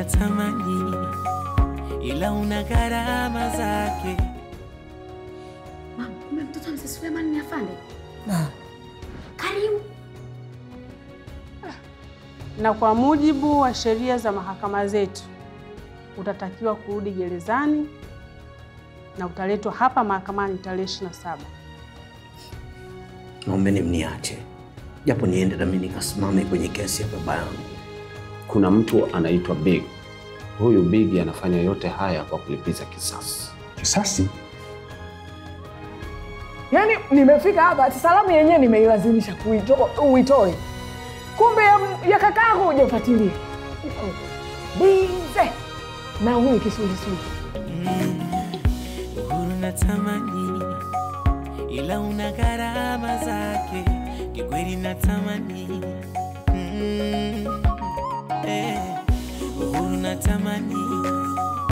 natamani, ila una gharama zake. Mama, kumbe mtoto wa Mzee Suleiman ni afande. Karibu. na kwa mujibu wa sheria za mahakama zetu utatakiwa kurudi gerezani na utaletwa hapa mahakamani tarehe 27. Naombeni mniache japo niende nami nikasimame kwenye kesi ya baba yangu. Kuna mtu anaitwa Big. Huyu Big anafanya yote haya kwa kulipiza kisasi. Kisasi? Yaani nimefika hapa ati salamu yenyewe nimeilazimisha kuito- uitoe, kumbe ya, ya kakaangu hujafuatilia. Bize na huyu kisulisuli. Uhuru natamani, ila una gharama zake. Kikweli natamani, mm, eh, uhuru natamani,